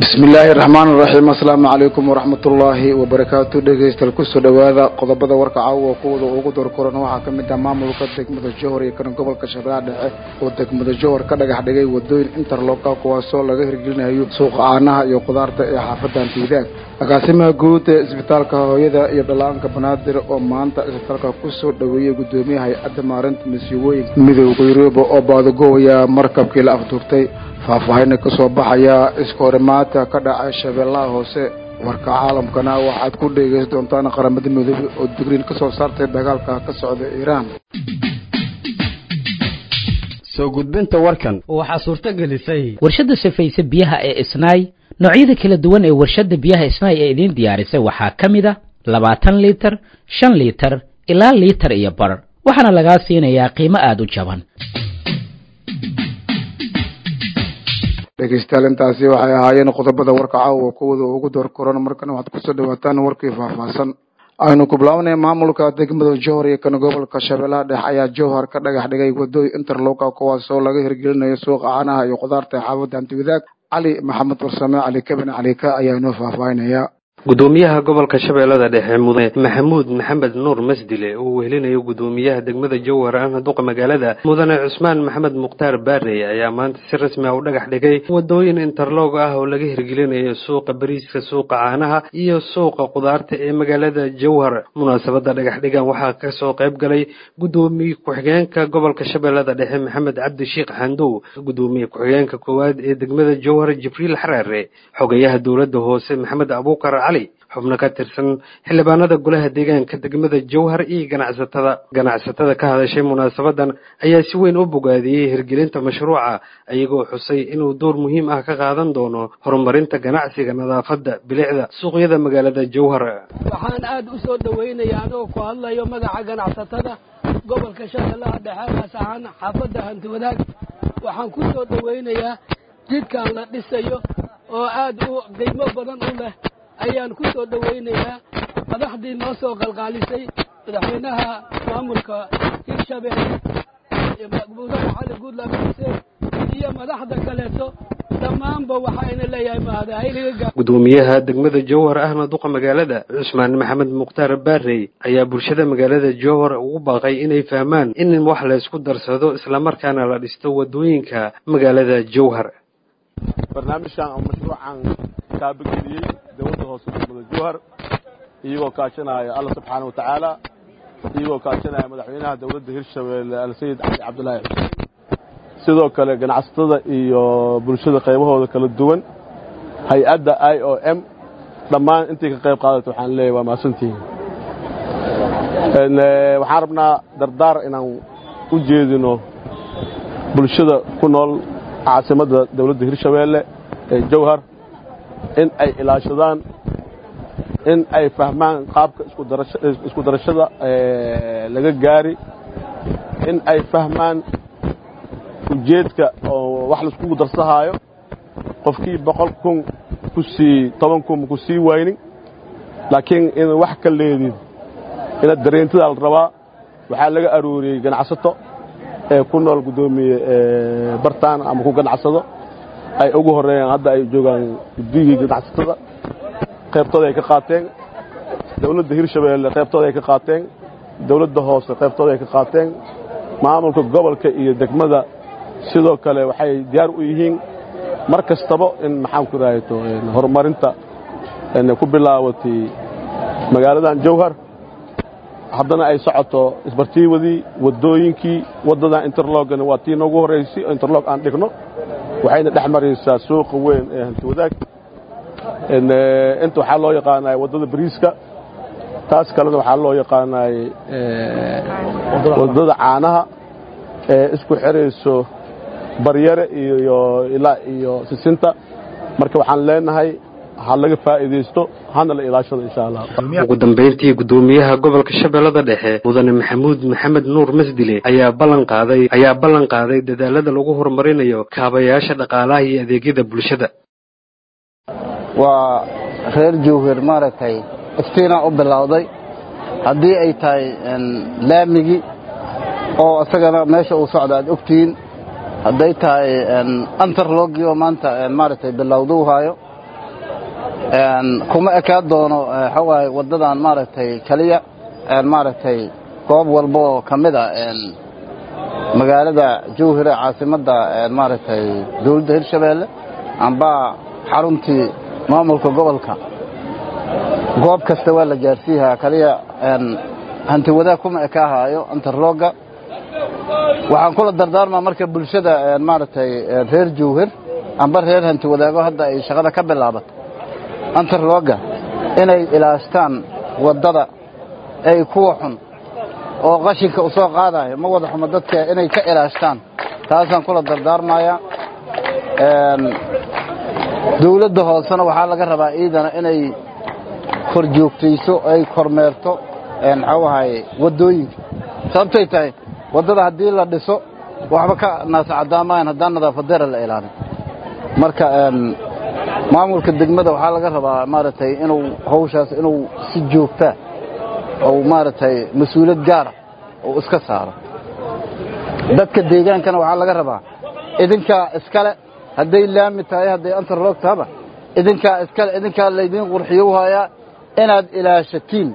bismi illaahi raxmaan iraxiim assalaamu calaykum waraxmat ullaahi wabarakaatu dhegeystayaal kusoo dhowaada qodobada warka caawa kuwada ugu doorkoran waxaa ka mid ah maamulka degmada johor iyo kan gobolka shabeellaha dhexe oo degmada johor ka dhagax dhigay wadooyin interloka kuwaasoo laga hirgelinayo suuqa caanaha iyo khudaarta ee xaafadda antiwadaag agaasimaha guud ee isbitaalka hooyada iyo dhalaanka banaadir oo maanta isbitaalka kusoo dhoweeyey guddoomiyaha hay-adda maarinta masiibooyinka midooda yuruba oo baadagoobaya markabkii la afduurtay faahfaahina ka soo baxaya iskahorimaata ka dhacay shabeellaha hoose warka caalamkana waxaad ku dhegeysan doontaan qaramada midoobe oo digriin ka soo saartay dagaalka ka socda iiraan soo gudbinta warkan waxaa suurto gelisay warshadda safayse biyaha ee isnaay noocyada kala duwan ee warshadda biyaha isnaay ee idiin diyaarisay waxaa ka mid a labaatan liitar shan liitar ilaa liitar iyo bar waxaana lagaa siinayaa qiimo aada u jaban dhegeystayaal intaasi waxay ahaayeen qodobada warka caawa kuwada ugu door koran markana waxaad kusoo dhawaataan warkii faahfaahsan aynu ku bilaabanay maamulka degmada johor iyo kan gobolka shabeellaha dhexe ayaa jowhar ka dhagax dhigay wadooyin interloka kuwaasoo laga hirgelinayo suuqa caanaha iyo khudaarta ee xaafadda antiwadaag cali maxamed warsame cali kabin calika ayaa inoo faahfaahinaya gudoomiyaha gobolka shabeellada dhexe mudane maxamuud maxamed nuur masdile uu wehelinayo gudoomiyaha degmada jowhar ahna duqa magaalada mudane cusmaan maxamed mukhtaar baarey ayaa maanta si rasmi ah u dhagax dhigay wadooyin interlog ah oo laga hirgelinayo suuqa bariiska suuqa caanaha iyo suuqa khudaarta ee magaalada jowhar munaasabada dhagax dhigan waxaa kasoo qayb galay gudoomiye ku-xigeenka gobolka shabeellada dhexe maxamed cabdi sheekh xandow gudoomiye ku-xigeenka koowaad ee degmada jowhar jibriil xaraare xogayaha dowladda hoose maxamed abuukar xubno ka tirsan xildhibaanada golaha deegaanka degmada jowhar iyo ganacsatada ganacsatada ka hadashay munaasabadan ayaa si weyn u bogaadiyey hirgelinta mashruuca iyagoo xusay inuu door muhiim ah ka qaadan doono horumarinta ganacsiga nadaafadda bilicda suuqyada magaalada jowhar waxaan aada u soo dhoweynayaa anigoo ku hadlayo magaca ganacsatada gobolka shabeellaha dhexe gaas ahaan xaafadda hantiwadaag waxaan ku soo dhoweynayaa jidkan la dhisayo oo aada u qiimo badan u leh ayaan ku soo dhoweynayaa madaxdii noo soo qalqaalisay madaxweynaha maamulka hirshabeelle mudane cali guudlaabe xuseen iyo madaxda kaleeto dhammaanba waxayna leeyahay mahadahayliga gudoomiyaha degmada jowhar ahna duqa magaalada cusmaan maxamed mukhtaar baarey ayaa bulshada magaalada jowhar ugu baaqay inay fahmaan in wax laysku darsado islamarkaana la dhisto wadooyinka magaalada jowhar barnaamijkan ama mashruucan kaabageliyey dowladda hoose degmada jowhar iyagoo kaashanaya alla subxaana wa tacaala iyagoo kaashanaya madaxweynaha dowladda hirshabeelle alsayid cali cabdulaahi xuseen sidoo kale ganacsatada iyo bulshada qaybahooda kala duwan hay-adda i o m dhammaan intii ka qayb qaadata waxaan leeyahy waa mahadsantihiin waxaan rabnaa dardaar inaan u jeedino bulshada ku nool caasimadda dowladda hirshabeelle ee jowhar in ay ilaashadaan in ay fahmaan qaabka isku darashada laga gaari in ay fahmaan ujeedka oo wax laiskugu darsahaayo qofkii boqol kun ku sii toban kun ku sii waynin laakiin in wax ka leedin inaad dareentidaa la rabaa waxaa laga arooriyey ganacsato ee ku nool guddoomiye bartaan ama ku ganacsado ay ugu horeeyaan hadda ay joogaan guddigii ganacsatada qaybtooda ay ka qaateen dowladda hirshabeelle qaybtooda ay ka qaateen dowladda hoose qaybtooda ay ka qaateen maamulka gobolka iyo degmada sidoo kale waxay diyaar u yihiin mar kastaba in maxaan ku raahayto horumarinta ku bilaabatay magaaladan jowhar haddana ay socoto isbartiiwadii wadooyinkii waddadan interlogana waa tii noogu horraysay oo interlog aan dhigno waxayna dhex maraysaa suuqa weyn ee hantiwadaag inta waxaa loo yaqaanay waddada bariiska taas kalena waxaa loo yaqaanay waddada caanaha ee isku xirayso baryare iyo ilaa iyo sisinta marka waxaan leenahay ha laga faa'iidaysto hana la ilaashado insha allah ugu dambayntii gudoomiyaha gobolka shabeellada dhexe mudane maxamuud maxamed nuur masdile ayaa ballan qaaday ayaa ballan qaaday dadaalada lagu horumarinayo kaabayaasha dhaqaalaha iyo adeegyada bulshada waa reer jowhar maaragtay iftiinaa u bilowday haddii ay tahay laamigii oo isagana meesha uu socda aad ogtihiin hadday tahay antarlogii oo maanta maaragtay bilowda u haayo kuma ekaa doono waxawaaye waddadan maaragtay keliya maaragtay goob walba oo ka mid a magaalada jawhir ee caasimadda maaragtay dowladda hirshabeelle amba xaruntii maamulka gobolka goob kasta waa la gaarsiihaa kaliya hanti wadaag kuma ekaahaayo interlogga waxaan kula dardaarmaa marka bulshada maaragtay reer jawhir amba reer hanti wadaago hadda ay shaqada ka bilaabato interlogga inay ilaashtaan waddada ay kuwa xun oo qashinka u soo qaadayo ma wada xumo dadka inay ka ilaashtaan taasaan kula dardaarmaya dawladda hoosena waxaa laga rabaa iidana inay kor joogtayso ay kormeerto maxuu ahaye waddooyinka sababtay tahay waddada haddii la dhiso waxba ka naasacadaamayan haddaan nadaafadeera la ilaalin marka maamulka degmada waxaa laga rabaa maaragtay inuu hawshaas inuu si joogtaa ou maaragtay mas-uuliyad gaara uu iska saaro dadka deegaankana waxaa laga rabaa idinkaa iskale hadday laami tahay hadday antarloog tahaba idinkaa iskale idinkaa laydiin qurxiyo u hayaa inaad ilaashatiin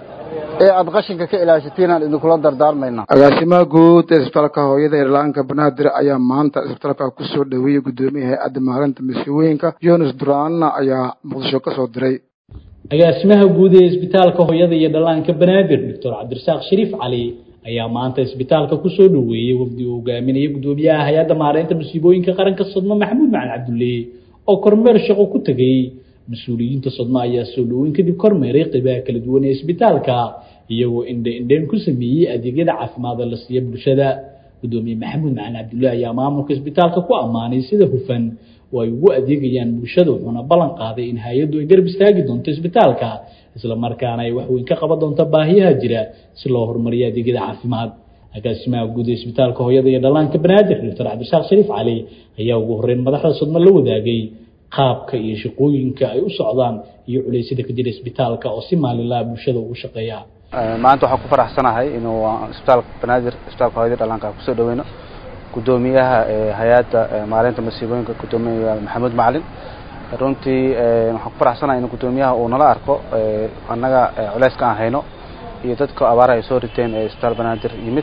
ee aad qashinka ka ilaashatiinaan idinkula dardaarmaynaa agaasimaha guud ee isbitaalka hooyada irlaanka banaadir ayaa maanta isbitaalka ku soo dhoweeyey guddoomiyaha hay-adda maalinta masiibooyinka jonas duraanna ayaa muqdisho ka soo diray agaasimaha guud ee isbitaalka hooyada iyo dhallaanka banaadir doctor cabdirasaaq shariif cali ayaa maanta isbitaalka kusoo dhoweeyey wafdi uu hogaaminaya guddoomiyaha hay-adda maareynta masiibooyinka qaranka sodmo maxamuud macalin cabdulle oo kormeer shaqo ku tegey mas-uuliyiinta sodmo ayaa soo dhoweyn kadib kormeeray qeybaha kala duwan ee isbitaalka iyagoo indhe indheyn ku sameeyey adeegyada caafimaada la siiya bulshada guddoomiye maxamuud macalin cabdulle ayaa maamulka isbitaalka ku ammaanay sida hufan oo ay ugu adeegayaan bulshada wuxuuna ballan qaaday in hay-addu ay garab istaagi doonto isbitaalka isla markaana ay waxweyn ka qaban doonto baahiyaha jira si loo horumariyo adeegyada caafimaad agaasimaha guud ee isbitaalka hooyada iyo dhallaanka banaadir doctor cabdirasaaq shariif cali ayaa ugu horreyn madaxda sodmo la wadaagay qaabka iyo shaqooyinka ay u socdaan iyo culeysyada ka jira isbitaalka oo si maalinlaha bulshada ugu shaqeeya maanta waxaan ku faraxsanahay inuu isbitaalka banaadir isbitaalka hooyada dhallaanka kusoo dhaweyno guddoomiyaha hay-adda maareynta masiibooyinka guddoomiya maxamuud macalin runtii waxaan ku faraxsanahay in guddoomiyaha uu nala arko annaga culeyska aan hayno iyo dadka abaaraha ay soo riteen ee isbitaal banaadir yimid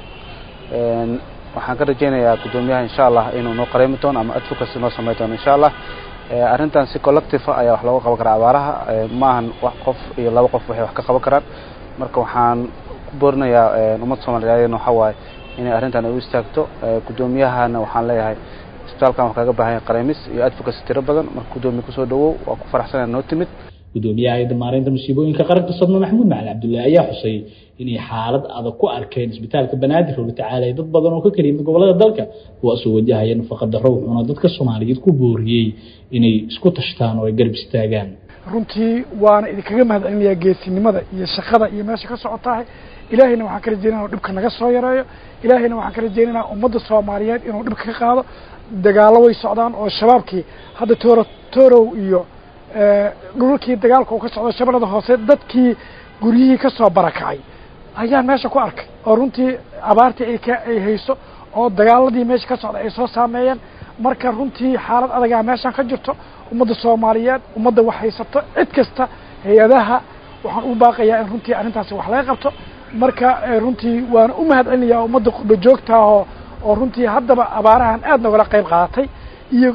waxaan ka rajaynayaa guddoomiyaha insha allah inuu noo qareemi doono ama advocacy noo samey doono insha allah arrintan si collective ayaa wax looga qaban karaa abaaraha maahan wax qof iyo laba qof waxay wax ka qaban karaan marka waxaan ku boorinayaa ummadda soomaaliyeed waxa waaye inay arrintan ay u istaagto guddoomiyahana waxaan leeyahay isbitaalkan wax kaga baahan yahay qareemis iyo advocacy tiro badan marka guddoomiye kusoo dhawow waa ku faraxsanaya noo timid guddoomiyaha hay-adda maareynta masiibooyinka qaranka sodmo maxamuud macalin cabdulle ayaa xusay inay xaalad adag ku arkeen isbitaalka banaadir oo la tacaalaya dad badan oo ka kala yimid gobolada dalka kuwaasoo wajahaya nafaqa darro wuxuuna dadka soomaaliyeed ku booriyey inay isku tashtaan oo ay garab istaagaan runtii waana idinkaga mahadcelinayaa geesinimada iyo shaqada iyo meesha ka socotahay ilaahayna waxaan ka rajeynaya inuu dhibka naga soo yareeyo ilaahayna waxaan ka rajeynaynaa ummadda soomaaliyeed inuu dhibka ka qaado dagaallo way socdaan oo shabaabkii hadda tooro toorow iyo dhulalkii dagaalka uu ka socdo shabeellada hoose dadkii guryihii ka soo barakacay ayaan meesha ku arkay oo runtii abaartii ay ka ay hayso oo dagaaladii meesha ka socda ay soo saameeyeen marka runtii xaalad adagaa meeshaan ka jirto ummadda soomaaliyeed ummadda wax haysato cid kasta hay-adaha waxaan u baaqayaa in runtii arrintaasi wax laga qabto marka runtii waana u mahad celinayaa ummadda qurba joogtaahoo oo runtii haddaba abaarahan aad nogala qayb qaadatay iyo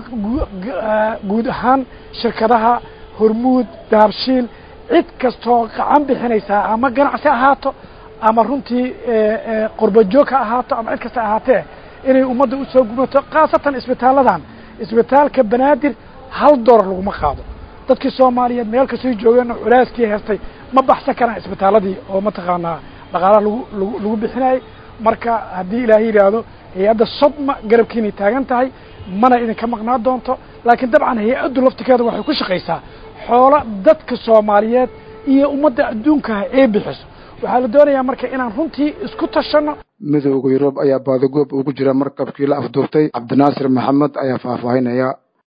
guud ahaan shirkadaha hormuud dahabshiil cid kastoo gacan bixinaysaa ama ganacsi ahaato ama runtii qurba joog ha ahaato ama cid kasta ahaatee inay ummadda usoo gumato khaasatan isbitaaladan isbitaalka banaadir hal doolar laguma qaado dadkii soomaaliyeed meel kastay joogeenna culaaskii heestay ma baxsan karaan isbitaaladii oo mataqaanaa dhaqaalaha lagu lagu lagu bixinayay marka haddii ilaahay yidhaahdo hay-adda sodma garabkiinay taagan tahay mana idinka maqnaa doonto laakiin dabcan hay-addu laftikeeda waxay ku shaqaysaa xoolo dadka soomaaliyeed iyo ummadda adduunkaha ee bixiso waxaa la doonayaa marka inaan runtii isku tashanno midowda yurub ayaa baadagoob ugu jira markabkii la afduubtay cabdinaasir maxamed ayaa faahfaahinaya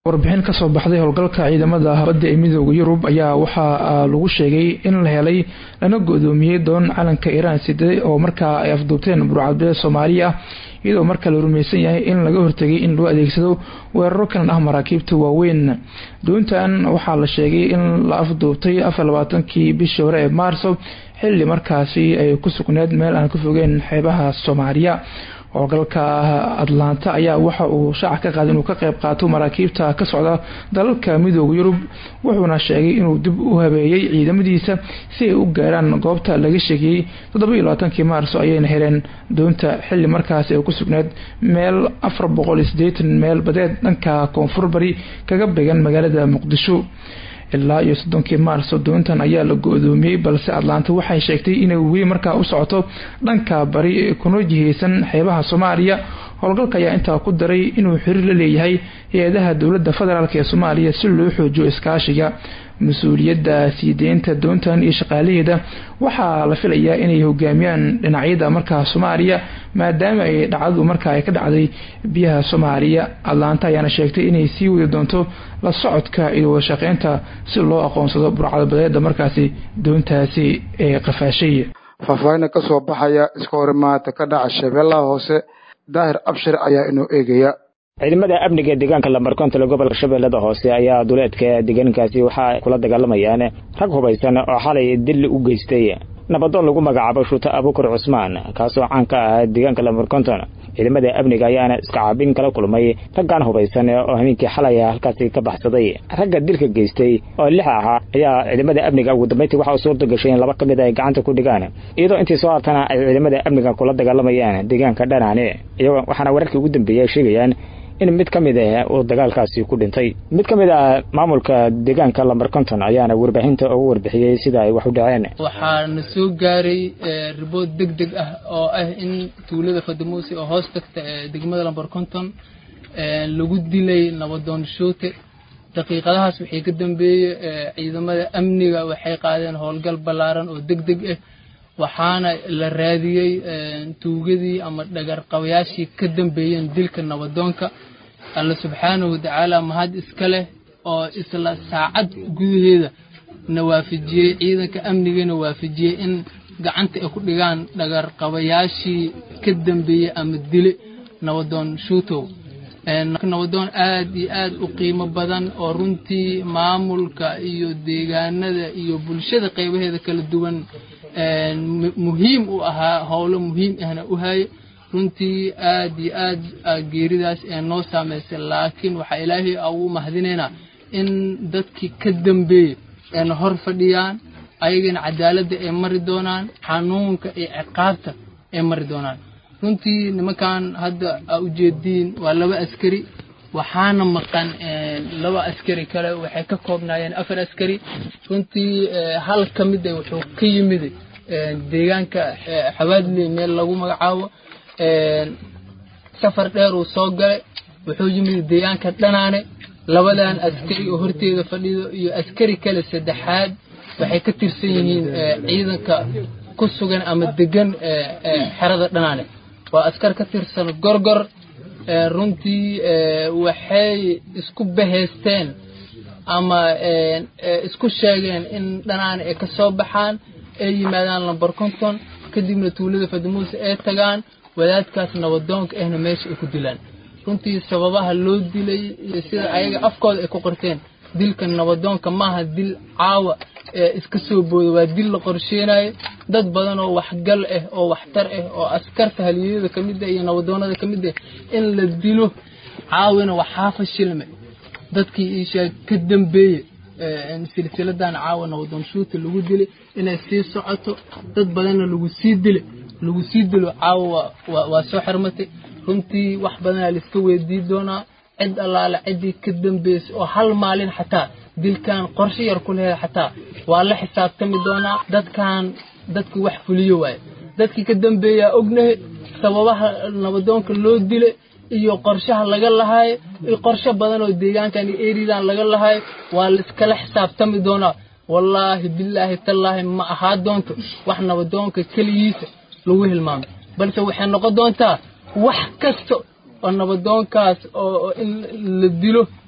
warbixin ka soo baxday howlgalka ciidamada badda ee midooda yurub ayaa waxaa lagu sheegay in la helay lana godoomiyey doon calanka iiraan siday oo markaa ay afduubteen burcadbeed soomaaliya iyadoo markaa la rumaysan yahay in laga hortegay in loo adeegsado weeraro kalan ah maraakiibta waaweyn doontan waxaa la sheegay in la afduubtay afar labaatankii bishii hore ee maarso xilli markaasi ay ku sugneed meel aan ka fogeen xeebaha soomaaliya howlgalka atlanta ayaa waxa uu shaaca ka qaaday inuu ka qayb qaato maraakiibta ka socda dalalka midooda yurub wuxuuna sheegay inuu dib u habeeyey ciidamadiisa si ay u gaaraan goobta laga sheegayey toddobayo labaatankii maarso ayayna heleen doonta xilli markaasi ay ku sugneed meel afar boqol iyo sideetan meel badeed dhanka koonfur bari kaga began magaalada muqdisho ilaa iyo soddonkii maarso doontan ayaa la go-doomiyey balse atlanta waxay sheegtay inay weli markaa u socoto dhanka bari kuna jiheysan xeebaha soomaaliya howlgalka ayaa intaa ku daray inuu xiriir la leeyahay hay-adaha dowladda federaalk ee soomaaliya si loo xoojiyo iskaashiga mas-uuliyadda sii deynta doontan iyo shaqaalaheeda waxaa la filayaa inay hogaamiyaan dhinacyada markaa soomaaliya maadaama ay dhacdadu markaa ay ka dhacday biyaha soomaaliya atlanta ayaana sheegtay inay sii wadi doonto la socodka iyo wadashaqeynta si loo aqoonsado burcadbadeeda markaasi doontaasi ee qafaashay faahfaahinna ka soo baxaya iska horimaata ka dhaca shabeellaha hoose daahir abshir ayaa inoo eegaya ciidamada amniga deegaanka lambarkontole gobolka shabeellada hoose ayaa duleedka deegaankaasi waxaa kula dagaalamayaan rag hubaysan oo xalay dil u geystay nabadoon lagu magacaabo shuuta abukar cusmaan kaasoo caan ka ah deegaanka lambarkonton ciidamada amniga ayaana iska caabin kala kulmay raggan hubaysan oo habeenkii xalay halkaasi ka baxsaday ragga dilka geystay oo lix ahaa ayaa ciidamada amniga ugu dambeyntii waxa u suurta gashay in laba ka mid ay gacanta ku dhigaan iyadoo intii soo hartana ay ciidamada amniga kula dagaalamayaan deegaanka dhanaane iyagoo waxaana wararkii ugu dambeeyey ay sheegayaan in mid ka mid ah uu dagaalkaasi ku dhintay mid ka mid ah maamulka deegaanka lambar konton ayaana warbaahinta ugu warbixiyey sida ay wax u dhaceen waxaana soo gaaray ribood deg deg ah oo ah in tuulada fadamuusi oo hoos tagta ee degmada lambar konton lagu dilay nabadoon shoote daqiiqadahaas wixii ka dambeeyey ciidamada amniga waxay qaadeen howlgal ballaaran oo deg deg ah waxaana la raadiyey tuugadii ama dhagarqabayaashii ka dambeeyeen dilka nabadoonka alla subxaanahu watacaala mahad iska leh oo isla saacad gudaheeda na waafajiyey ciidanka amnigana waafajiyey in gacanta ay ku dhigaan dhagarqabayaashii ka dambeeyey ama dile nabadoon shuutow nabadoon aad iyo aad u qiimo badan oo runtii maamulka iyo deegaanada iyo bulshada qaybaheeda kala duwan muhiim u ahaa howlo muhiim ahna u haye runtii aad iyo aad geeridaas ee noo saameysay laakiin waxaa ilaahay ugu mahadinaynaa in dadkii ka dambeeyey ayna hor fadhiyaan ayagana cadaaladda ay mari doonaan xanuunka iyo ciqaabta ay mari doonaan runtii nimankan hadda aa ujeediin waa laba askari waxaana maqan laba askari kale waxay ka koobnaayeen afar askari runtii hal ka mida wuxuu ka yimid deegaanka xawaadley meel lagu magacaabo safar dheer uu soo galay wuxuu yimid deegaanka dhanaane labadan askari oo horteeda fadhido iyo askari kale saddexaad waxay ka tirsan yihiin ciidanka ku sugan ama degan xerada dhanaane waa askar ka tirsan gorgor runtii waxay isku bahaysteen ama isku sheegeen in dhanaan ay ka soo baxaan ay yimaadaan lambar konton kadibna tuulada fadamuuse ay tagaan wadaadkaas nabadoonka ahna meesha ay ku dilaan runtii sababaha loo dilay iyo sida ayaga afkooda ay ku qorteen dilka nabadoonka maaha dil caawa ee iska soo booda waa dil la qorsheenayo dad badan oo waxgal ah oo waxtar ah oo askarta haliyada ka mid ah iyo nabadoonada ka mid ah in la dilo caawina waxaa fashilme dadkii iisha ka dambeeye silsiladan caawa nabadoon shuuta lagu dilay inay sii socoto dad badanna lagu sii dile lagu sii dilo caawa waa soo xirmatay runtii wax badanaa laiska weydii doonaa cid allaale ciddii ka dambeysay oo hal maalin xataa dilkan qorshe yar ku leheed xataa waa la xisaabtami doonaa dadkan dadkii wax fuliyo waaye dadkii ka dambeeyaa ognahay sababaha nabadoonka loo dile iyo qorshaha laga lahaayo iyo qorshe badan oo deegaankan iyo eridan laga lahaayo waa laiskala xisaabtami doonaa wallaahi bilaahi tallaahi ma ahaa doonto wax nabadoonka keligiisa lagu hilmaamay balse waxay noqon doontaa wax kasta oo nabadoonkaas oo in la dilo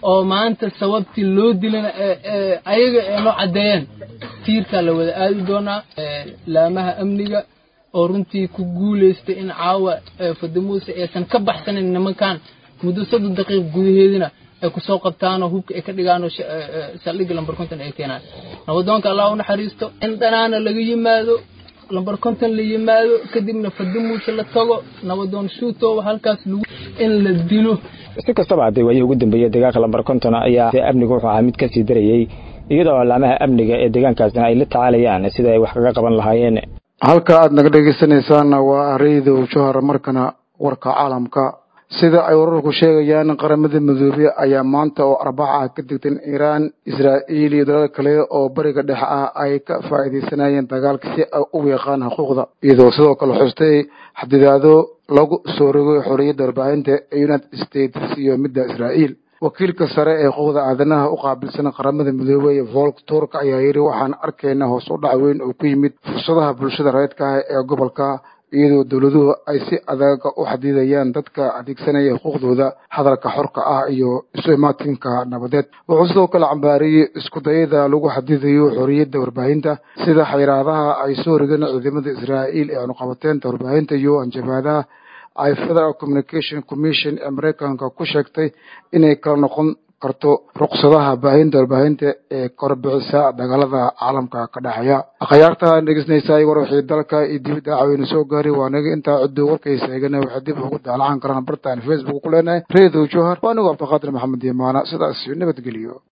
oo maanta sababtii loo dilana ayaga ee noo caddeeyeen tiirkaa la wada aadi doonaa laamaha amniga oo runtii ku guulaystay in caawa fadamuuse aysan ka baxsanin nimankan muddo soddon daqiiq gudaheedina ay kusoo qabtaanoo hubka ay ka dhigaanoo saldhigga lambar konton ay keenaan nabadoonka allah u naxariisto in dhanaana laga yimaado lambar konton la yimaado kadibna fadamuuse la tago nabadoon shuutooba halkaas lagu in la dilo si kastaba haddee waayihii ugu dambeeyey deegaanka lambar konton ayaa amnigu wuxuu ahaa mid ka sii darayey iyadoo laamaha amniga ee deegaankaasina ay la tacaalayaan sida ay wax kaga qaban lahaayeen halka aad naga dhegeysanaysaanna waa areydow johar markana warka caalamka sida ay wararku sheegayaan qaramada midoobey ayaa maanta oo arbaca ah ka digtan iiraan israa'iil iyo dalal kale oo bariga dhexe ah ay ka faa'iidaysanayeen dagaalka si ay u weeqaan xuquuqda iyadoo sidoo kale xustay xadidaado lagu soo rogay xorriyadda warbaahinta ee united states iyo midda israa'iil wakiilka sare ee xuquuqda aadanaha u qaabilsan qaramada midoobey volk turk ayaa yidhi waxaan arkaynaa hoos u dhac weyn oo ku yimid fursadaha bulshada reedka ah ee gobolka iyadoo dowladuhu ay si adaga u xadidayaan dadka adeegsanaya xuquuqdooda hadalka xorka ah iyo isu imaatinka nabadeed wuxuu sidoo kale cambaariyey isku dayada lagu xadidayo xorriyadda warbaahinta sida xayiraadaha ay soo rigeen ciidamada israa'iil ee cunuqabateynta warbaahinta iyo anjabaadaha ay federal communication commission ee maraykanka ku sheegtay inay kala noqon karto ruqsadaha baahinta warbaahinta ee korbixisa dagaalada caalamka ka dhexeeya akhyaarta dhegeysanaysaa war wixii dalka iyo dibadda caweyna soo gaaray waa naga intaa ciduu warkaysa eegana waxay dib ugu daalacan karaan bartaan facebook ku leenahay reedow johar waa anigu cabdiqaadir maxamed imaana sidaas nabadgeliyo